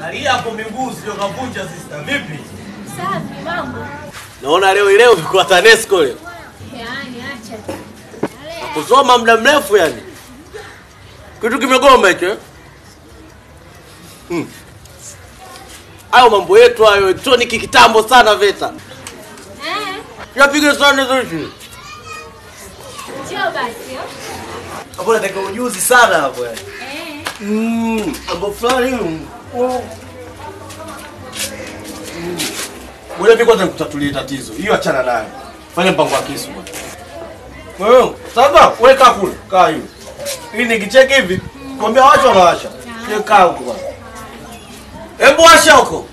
Angalia hapo miguu sio kavunja sister. Vipi? Safi mambo. Naona leo leo kwa TANESCO leo. Yaani acha. Kusoma muda mrefu yani. Kitu kimegoma hicho. eh? Hmm. Hayo mambo yetu hayo elektroniki kitambo sana VETA. Eh, Yapiga sana zote. njoo basi. oh. Hapo nataka ujuzi sana hapo yani. Eh, Mm, mambo fulani. mm, oh. Mm. Ngoja mimi kwanza nikutatulie tatizo. Hiyo achana nayo. Fanya mpango wa kisu bwana. Wewe, sasa weka kule, kaa hivi. Hii nikicheki hivi, kwambia wacha wanawasha. Kaa huko bwana. Hebu washa huko.